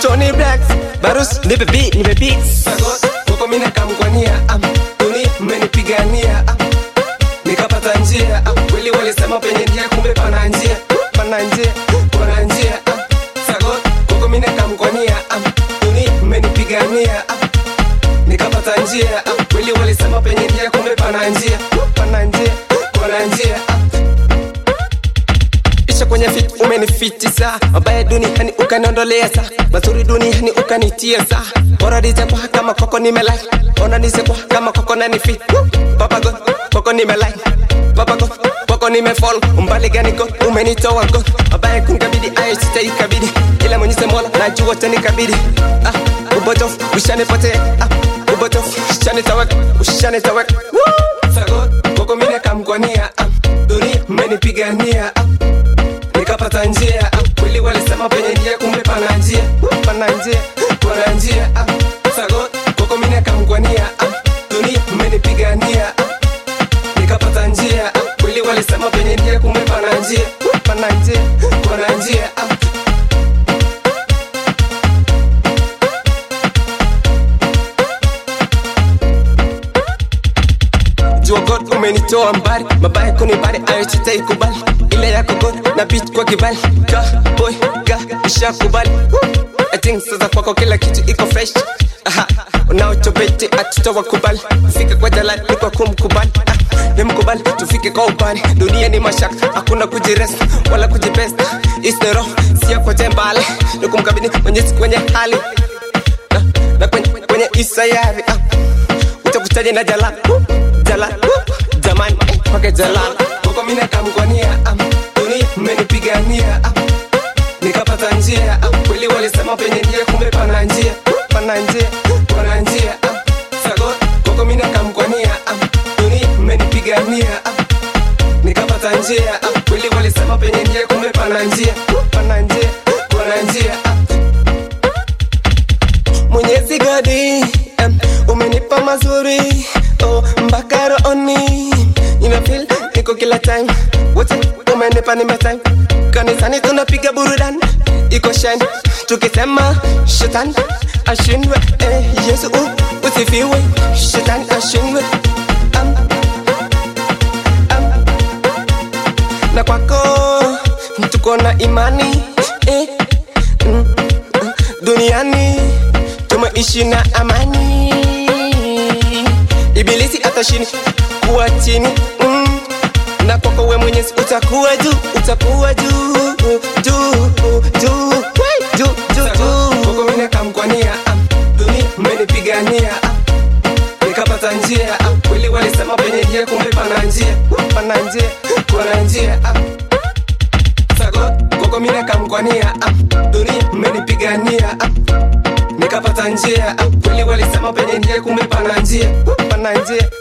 Tony Blacks Barus nipe beat nipe beat Sagot koko mina kamkwania am Tuni mmenipigania am nikapata njia am kweli walisema penye njia kumbe pana njia pana njia pana njia am Sagot koko mina kamkwania am Tuni mmenipigania am nikapata njia am kweli walisema penye njia kumbe pana njia pana njia pana njia am isha kwenye fit umenifitisa mabaya duniani ukaniondolea sa mazuri duniani ukanitia sa bora nisekwa kama koko nimelai ona nisekwa kama koko nani fit papa god koko nimelai papa god koko nimefall umbali gani god umenitoa god mabaya kunikabidi ayo sitaikabidi ila mwenyezi mola najua tanikabidi ah ubotof ushanipotea ah ubotof ushanitaweka ushanitaweka Woo! sagot koko mine kamkwania ah dunia mmenipigania ah nikapata njia ah, kweli walisema penye njia kumbe pana njia pana njia pana njia ah, sago koko mine kamkwania ah, dunia mmenipigania ah, nikapata njia ah, kweli walisema penye njia kumbe pana njia pana njia pana njia ah. jua god umenitoa mbali mabaya kunibali ayo sitaikubali ile yako god na beat kwa kibali ka boy ka ishakubali I think sasa kwako kila kitu iko fresh Aha, unaotobeti atutawakubali fika kwa jalali ni kwa kumkubali Ah, nimkubali tufike kwa ubani dunia ni mashaka hakuna kujirest wala kujibest isnero sia kwa tembale ni kumkabidi mwenyezi kwenye hali na, na kwenye, kwenye isayari ah utakutaje na jala jala jamani kwake jalala koko mine kamkwania am tuni mmenipigania am nikapata njia am kweli walisema penye njia kumbe pana njia pana njia pana njia am sago koko mine kamkwania am tuni mmenipigania am nikapata njia am kweli walisema penye njia kumbe pana njia pana njia pana njia am Mwenyezi gadi um, umenipa mazuri oh, mpaka rooni nina feel niko kila time wote umenipa nime time kanisani tunapiga burudani iko shine tukisema shetani ashindwe eh, Yesu uh, usifiwe shetani ashindwe um, um, na kwako tuko na imani eh, mm, mm, duniani tumeishi na amani ibilisi atashini kuwa chini mm. na kwako we mwenyezi utakuwa juu utakuwa juu juu juu Wai, juu juu juu kwako mine kamkwania am dunia mmenipigania am nikapata njia am kweli walisema penye njia kumbe pana njia pana njia pana njia am sago kwako mine kamkwania am dunia mmenipigania am nikapata njia ah, kweli walisema penye njia kumbe pana njia pana njia